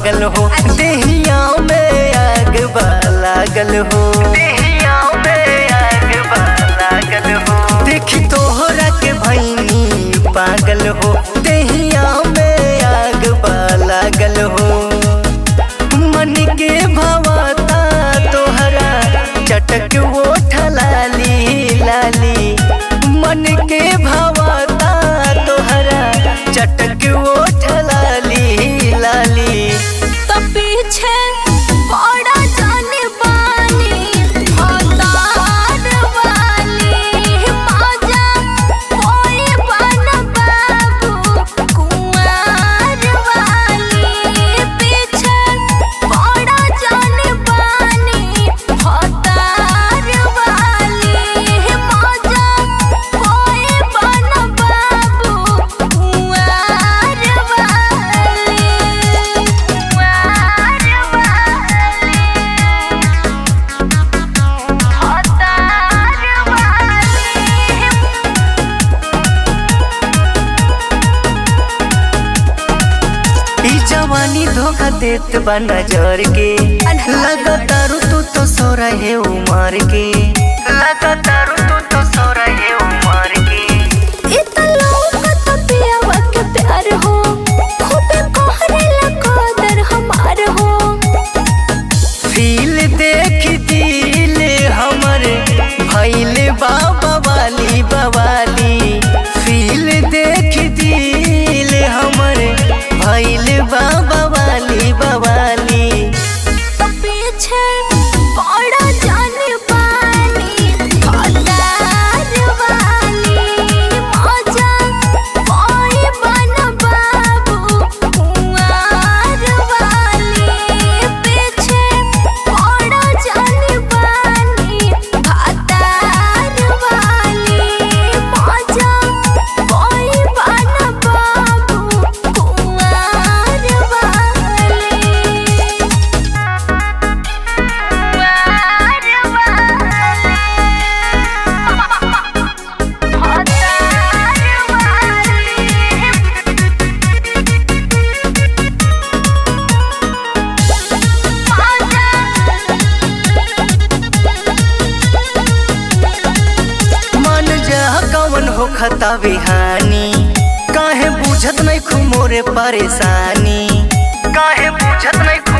पागल हो देहिया में आग बा लागल हो देहिया में आग बा लागल हो देखी तोहरा के भैनी पागल हो देहिया में आग बा लागल हो मन के भवता तोहरा चटक ओठ लाली लाली मन के भवता तोहरा चटक ओठ लाली लाली तो पीछे बड़ा जाने बानी भतार वाली मजा कोई बन बाबू कुंवर वाली पीछे बड़ा जाने बानी भतार वाली मजा कोई बन बाबू कुंवर वाली ई जवानी धोखा देत बा नजर के लगातार तू तो सोरा है उमर के लगातार तू तो सोरा है उमर के फील देख दिल हमर भैल बाबा वाली बवाली फील देख दिल हमर भैल बाबा वाली बवाली मन जा कवन हो खता बिहानी काहे बुझत नहीं खुमोरे परेशानी काहे बुझत नहीं